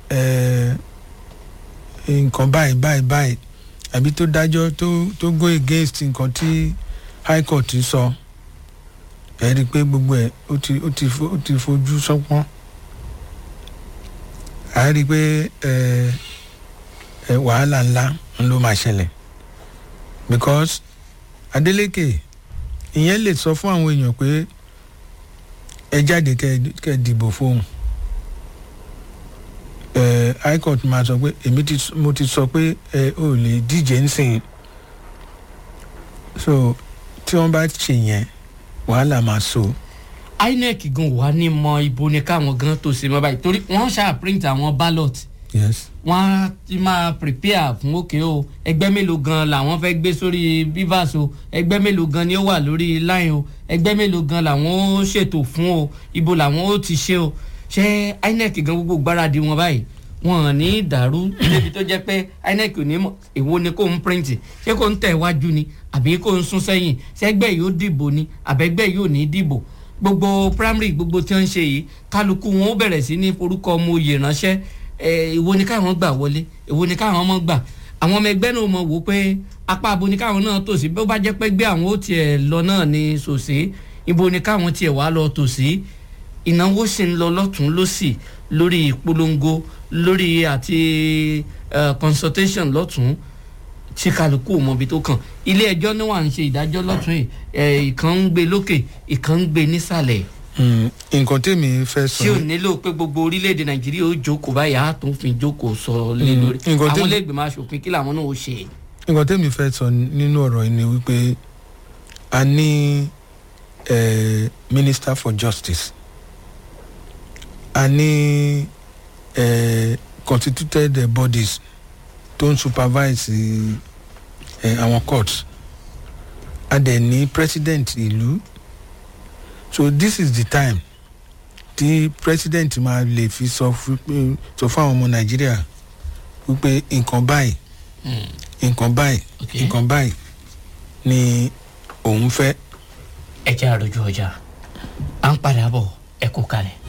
ẹ nǹkan báyìí báyìí báyìí àbí tó dájọ́ tó tó go against nǹkan tí high court sọ ẹ rí i pé gbogbo ẹ ó ti ó ti fo- ó ti fojú sọpọ́n a rí i pé ẹ ẹ wàhálà ńlá ń ló máa ṣẹlẹ̀ because Adeleke ìyẹn lè sọ fún àwọn èèyàn pé ẹ jáde kẹ kẹ dìbò fóun ẹ high court máa sọ pé èmi ti mo ti sọ pé ẹ ò lè díje ńsìn so tí wọ́n bá ṣe yẹn wàhálà máa so inec gan wà ní mọ ibo ni káwọn gan tó ṣe mọ báyìí torí wọn ṣáà print àwọn ballot yes wọn á ti máa prepare fún òkè o ẹgbẹ́ mélòó gan làwọn fẹ́ gbé sórí bivas o ẹgbẹ́ mélòó gan ni ó wà lórí line o ẹgbẹ́ mélòó gan làwọn ó ṣètò fún o ibo làwọn ó ti ṣe o ṣé inec gan gbogbo gbáradì wọn báyìí wọn ò ní dàrú débi tó jẹ́ pé inec ò ní mọ̀ èwo ni kò ń print ṣé kò ń tẹ̀ wájú ni àbí kò ń sún sẹ́yìn ṣẹ́gbẹ́ yóò dìbò ni àbẹ́gbẹ́ yóò ní dìbò gbogbo primary gbogbo tí wọ́n ń ṣe yìí kálukú wọn ó bẹ̀rẹ̀ sí ní forúkọ ọmọ oyè ránṣẹ́ ẹ èwo ni káwọn gbà wọlé èwo ni káwọn mọ̀ gbà àwọn ọmọ ẹgbẹ́ náà mọ̀ wò pé apá abo ni káwọn náà tòsí bí ó bá jẹ́ pé gbé àwọn ó tiẹ̀ lọ náà ní sòsí ibo ni káwọn tiẹ̀ wá lọ tòsí ìnáwó sì ń lọ lọ́tún lọ́sì lórí ìpolongo lórí àti eh, consultation lọ́tún tí kálukú ò mọbi tó kàn ilé ẹjọ́ ní wà ń ṣe ìdájọ́ lọ́tún yìí ẹ̀ ìkan ń gbé lókè ìkan ń gbé nísàlẹ̀ Mm, nǹkan tèmi fẹ́ sọ tí ò nílò pé gbogbo orílẹ̀-èdè nàìjíríà ó jókòó báyìí á tún fi jókòó sọ lé Mm, lórí nǹkan tí- àwọn iléègbèmọ̀ asòfin kí làwọn náà ó ṣe. nǹkan tèmi fẹ́ sọ nínú ọ̀rọ̀ yìí ni wípé a ní eh, minister for justice a ní eh, constituted eh, bodies tó ń supervise eh, àwọn courts a dẹ̀ ní president ìlú so this is the time tí president máa lè fi sọ fún pé- sọ fún àwọn ọmọ nàìjíríà wípé nǹkan báyìí nǹkan báyìí Okay. nǹkan báyìí ni òun fẹ́ ẹ jẹ́ àròjù ọjà à ń padà bọ̀ ẹ kó kalẹ̀.